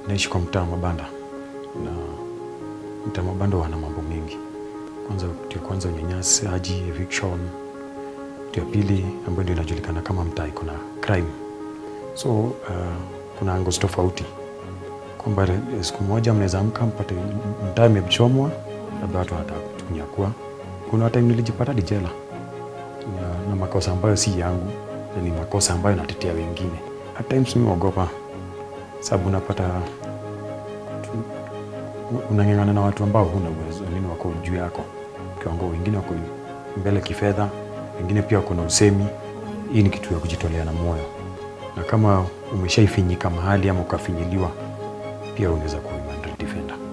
naishi kwa mtaa wa mabanda na mtaa wa mabanda wana mambo mengi. Kwanza kitu ya kwanza unyanyasaji, eviction. Kitu ya pili ambayo ndio inajulikana kama mtaa iko na crime. So uh, kuna angles tofauti kwamba eh, siku moja mnaweza amka mpate mtaa imechomwa, labda watu wanataka kunyakua. Kuna hata nilijipata hadi jela na, na makosa ambayo si yangu na ni makosa ambayo natetea wengine. At times mimi huogopa sababu unapata tu- unang'ang'ana na watu ambao huna uwezo, wengine wako juu yako kiwango, wengine wako mbele kifedha, wengine pia wako na usemi. Hii ni kitu ya kujitolea na moyo, na kama umeshaifinyika mahali ama ukafinyiliwa, pia unaweza kuwa human right defender.